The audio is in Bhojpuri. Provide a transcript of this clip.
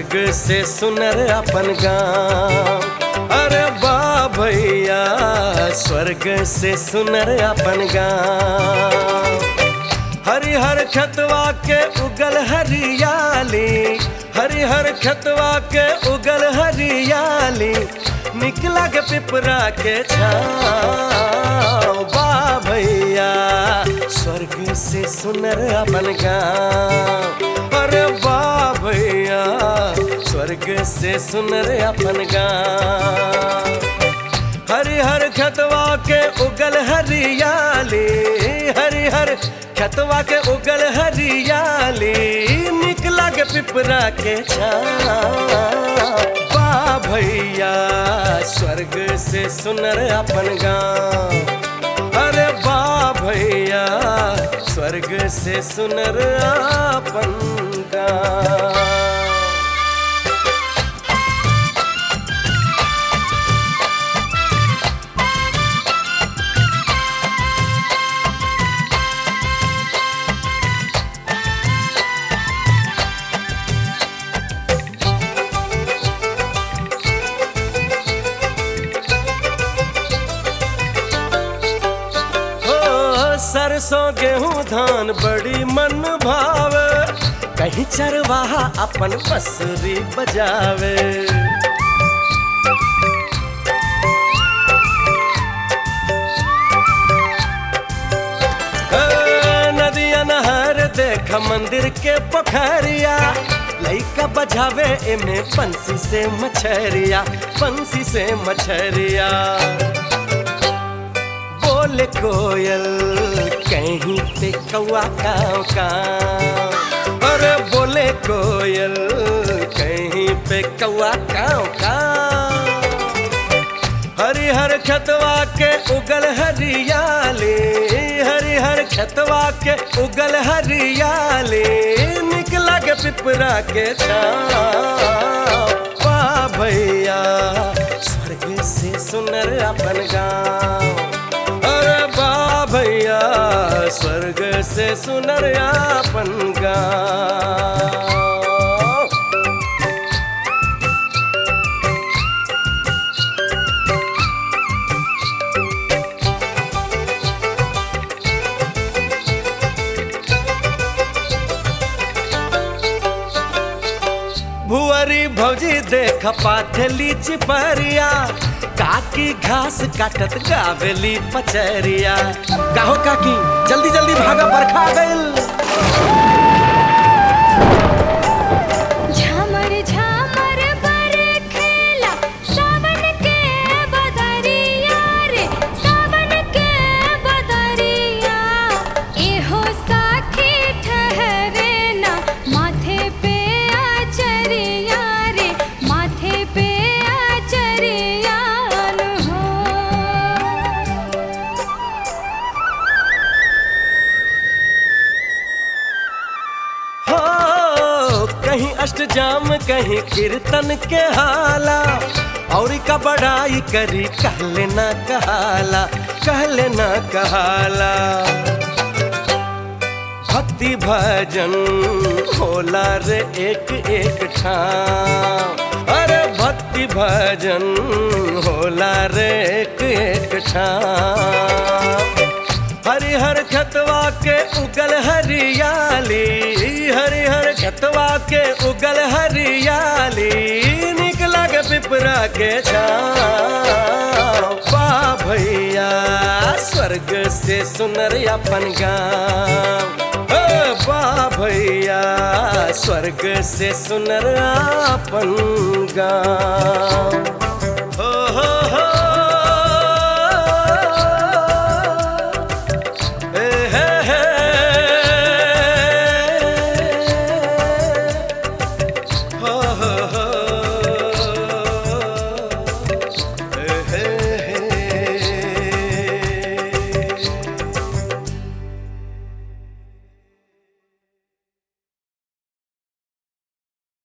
स्वर्ग से सुनर अपन गाँव अरे बा भैया स्वर्ग से सुनर अपन गाँव हरिहर खतवा के उगल हरियाली हरिहर खतवा के उगल हरियाली निकला के पिपरा के छाँव बा भैया स्वर्ग से सुनर अपन गाँव अरे बा भैया स्वर्ग से सुनर अपन गाँव हरिहर खतवा के उगल हरियाली हरिहर खतवा के उगल हरियाली निकला के पिपरा के बा भैया स्वर्ग से सुनर अपन गाँव अरे बा भैया स्वर्ग से सुनर अपन गाँव हो सरसों गेहूं धान बड़ी मन भावे कहीं चरवाहा अपन बसरी बजावे ए, नदिया नहर देख मंदिर के पोखरिया लइका बजावे एमे बंसी से मछरिया बंसी से मछरिया बोले कोयल कहीं पे कौआ काव काव अरे बोले कोयल कहीं पे कौआ काव काव हरिहर खतवा के उगल हरियाली हरिहर खतवा के उगल हरियाली निकला के पिपरा के छाँव पा भैया स्वर्ग से सुनर अपन गाँव अरे बा भैया स्वर्ग से सुनर अपन गाँव भुअरी भौजी देख पाथली चिपरिया काकी घास काटत गावेली पचरिया काहो काकी जल्दी जल्दी भागा बरखा गइल झमर झमर बरखेला सावन के बदरिया रे सावन के बदरिया एहो साखी ठहरे ना माथे पे आचरिया रे माथे पे आचरिया नु हो हो कहीं अष्टजाम कहीं कीर्तन के हाला और का बड़ाई करी कहले ना कहाला कहले ना कहाला भक्ति भजन होला रे एक एक ठाम अरे भक्ति भजन होला रे एक एक ठाम हरिहर खतवा के उगल हरियाली हरिहर खतवा के उगल हरियाली निकला के पिपरा के छाँव पा भैया स्वर्ग से सुनर अपन गाँव ओ बा भैया स्वर्ग से सुनर अपन गाँव ओ